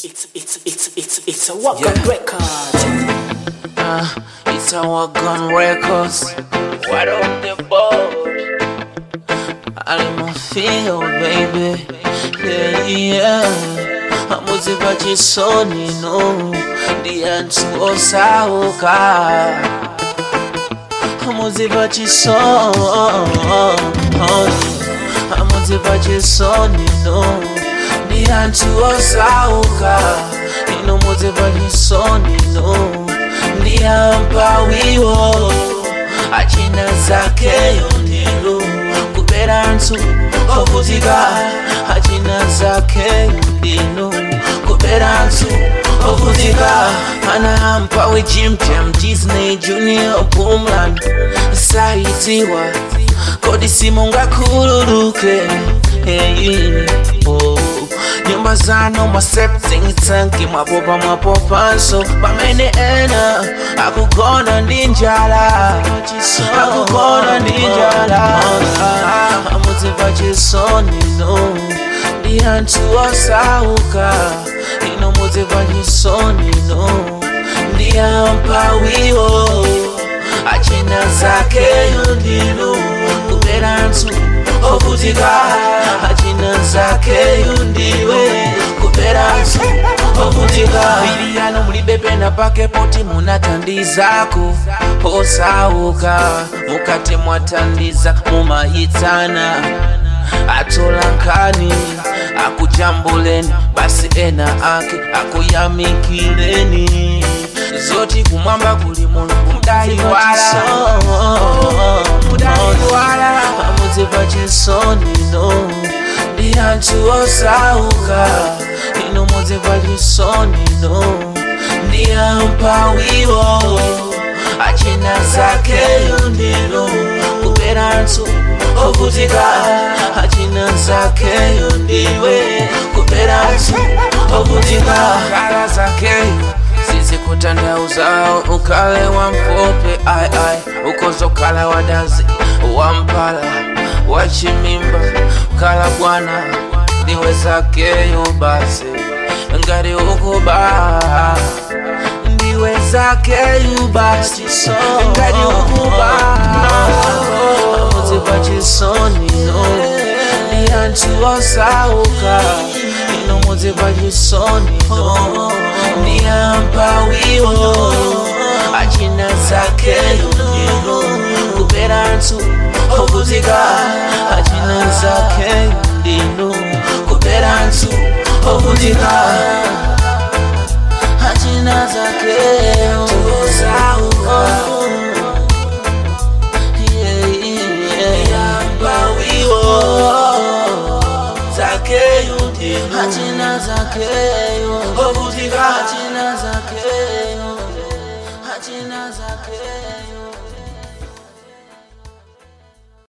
It's it's it's it's it's a walk Yeah. up record. Uh, it's our gun records. What on the board? I'm a feel, baby. Yeah, yeah. I'm with but you so no. The answer was out. I'm with but you so. I'm with but you so no. The answer was out. Ino muze vajisoni no Ndiampa wiwo Achina zake yondilo Kupera nsu Ovutika Achina zake yondilo Kupera nsu Ovutika Anahampa we Jim Jam Disney Junior Boomland Saitiwa Kodi simunga kululuke hey, oh. nyumba zano masepting tanki mwapopa mwapopanso pamene ena akugona ndi njala akugona ndi njala amuzimva chisoni no ndi anthu osauka ino muzimva chisoni no ndi ampawiwo achina zakeyo ndino kupera anthu ovutika achina zakeyo ndiwe kupera anthu ovutika biliyano mulibe pena pake poti munathandizako posauka mukati mwatandiza mumayitsana atolankhani akujambuleni basi ena ake akuyamikileni zoti kumwamba kuli mulungu mudaiwala mudaiwala amuziva chisoni no ndi anthu osauka ino muziva chisoni no ndi ampawiwo achina zakeyo ndino kupera anthu ovutika achina zakeyo ndiwe kupera anthu ovutika kala zakeyo zizikutandauzao ukale wa mfupi ai ai ukozokala wadazi wampala wachimimba kala bwana ndiwe zakeyo basi ngati ukuba ndiwe zakeyo basi ngati ukuba muziva chisoni no ndi anthu osauka ino muziva chisoni no ndi ampawiwo achina zakeyo ndino kupera anthu ovutika achina zakeyo ndino kupera anthu ovutika achina zakeyo osauka yeah, yeah, yeah. ampawiwo zakeyo ndino achina zakeyo ovutika achina zakeyo achina zakeyo